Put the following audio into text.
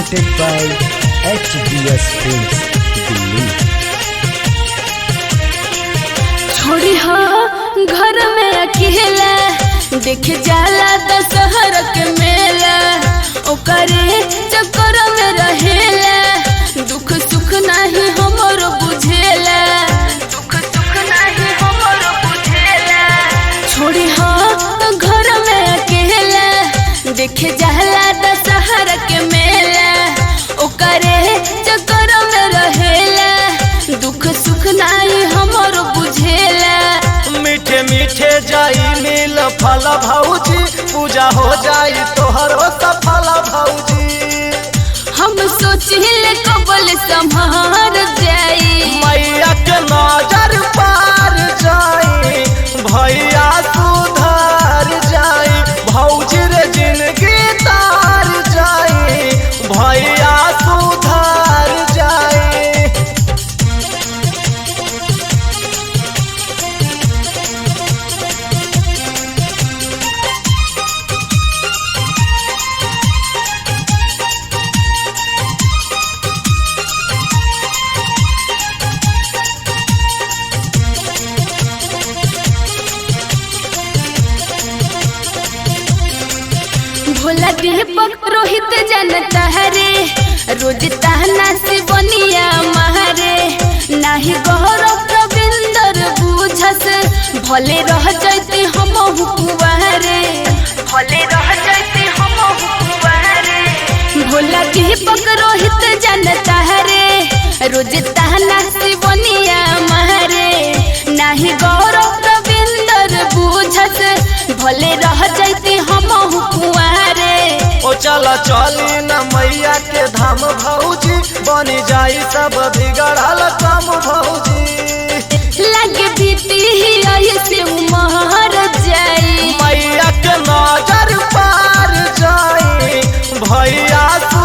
presented by HBS Films, Delhi. छोड़ी हो घर में अकेला देख जाला दशहर के मेला ओकरे चक्कर में रहेला दुख सुख नाही हमर बुझेला दुख सुख नाही हमर बुझेला छोड़ी हो घर में अकेला देख जाला दशहर के मेला ओकरे चक्कर में रहेला दुख सुख नाही हमर बुझेला मीठे मीठे जाई मिल फल भौजी पूजा हो जाई तोहरो सफल भौजी हम सोचिले कबल संभार जाई मैया के नजर पार जाई भैया सुधर जाई भौजी रे जिंदगी तार जाई भैया सुधर जाई भोला दीपक रोहित जनता हरे रोज ताना से बनिया मारे नाही गौरव रविंदर बुझस भले रह जाते हम हुकुआरे भले रह जाते हम हुकुआरे भोला दीपक रोहित जनता हरे रोज ताना से बनिया मारे नाही गौरव रविंदर बुझस भले रह जाते हम हुकुआरे ओ चला चली न मैया के धाम भौजी बनी जाई सब बिगड़ल काम भौजी लगे बीती ऐसे उमर जाई मैया के नजर पार जाई भैया